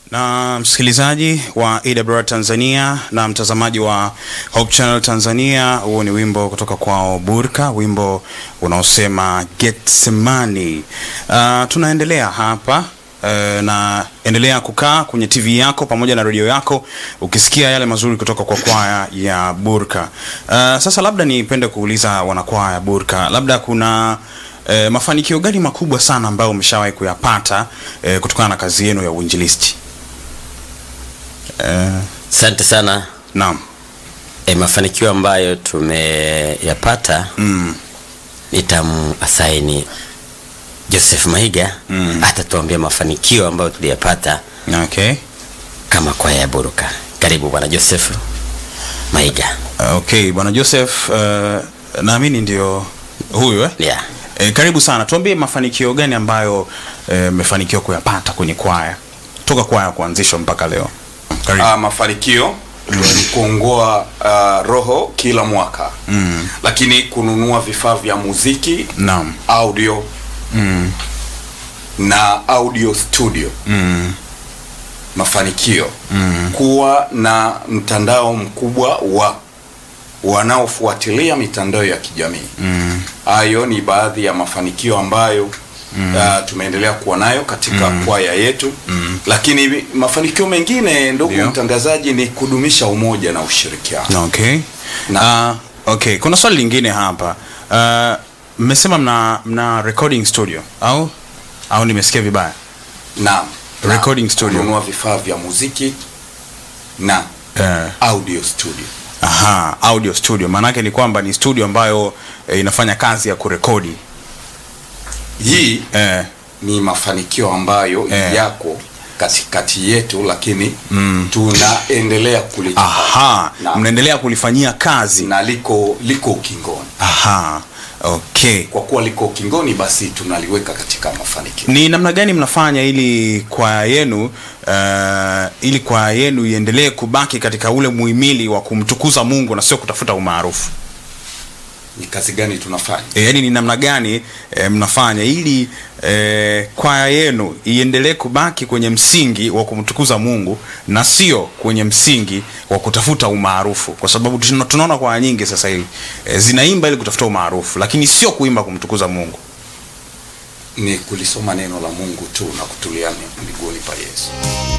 na msikilizaji wa AWR Tanzania na mtazamaji wa Hope Channel Tanzania, huo ni wimbo kutoka kwao Burka, wimbo unaosema Getsemani. Uh, tunaendelea hapa uh, na endelea kukaa kwenye TV yako pamoja na redio yako ukisikia yale mazuri kutoka kwa kwaya ya Burka. Uh, sasa labda nipende kuuliza wanakwaya Burka, labda kuna uh, mafanikio gani makubwa sana ambayo umeshawahi kuyapata uh, kutokana na kazi yenu ya uinjilisti? Uh, Asante sana. naam. E, mafanikio ambayo tumeyapata Mm. nitamuasaini Joseph Maiga Mm. atatuambia mafanikio ambayo tuliyapata Okay. kama kwaya ya Buruka. Karibu bwana Joseph Maiga. Okay, bwana Joseph, uh, naamini ndio huyu eh? Yeah. E, karibu sana. Tuambie mafanikio gani ambayo mmefanikiwa kuyapata kwenye kwaya toka kwaya kuanzishwa mpaka leo. Karibu. Ah, mafanikio ni kuongoa ah, roho kila mwaka Mm. lakini kununua vifaa vya muziki Naam. audio Mm. na audio studio Mm. mafanikio Mm. kuwa na mtandao mkubwa wa wanaofuatilia mitandao ya kijamii Mm. hayo ni baadhi ya mafanikio ambayo uh, tumeendelea kuwa nayo katika kwaya yetu lakini mafanikio mengine ndugu Ndio. mtangazaji ni kudumisha umoja na ushirikiano Okay. Na- Uh, okay, kuna swali lingine hapa. Uh, mmesema mna mna recording studio au au nimesikia vibaya? na Recording na studio. kununua vifaa vya muziki na Eh. audio studio Aha, audio studio. Maanake ni kwamba ni studio ambayo eh, inafanya kazi ya kurekodi. hii Eh. ni mafanikio ambayo Eh. yako katikati yetu lakini tunaendelea kulichukua Aha, na, mnaendelea kulifanyia kazi. na liko liko ukingoni Aha. Okay. kwa kuwa liko ukingoni basi tunaliweka katika mafanikio Ni namna gani mnafanya ili kwaya yenu uh, ili kwaya yenu iendelee kubaki katika ule muhimili wa kumtukuza Mungu na sio kutafuta umaarufu? ni kazi gani tunafanya E, yaani ni namna gani e, mnafanya ili e, kwaya yenu iendelee kubaki kwenye msingi wa kumtukuza Mungu na sio kwenye msingi wa kutafuta umaarufu, kwa sababu tuna- tunaona kwaya nyingi sasa hivi e, zinaimba ili kutafuta umaarufu, lakini sio kuimba kumtukuza Mungu. ni kulisoma neno la mungu tu na kutulia miguuni pa yesu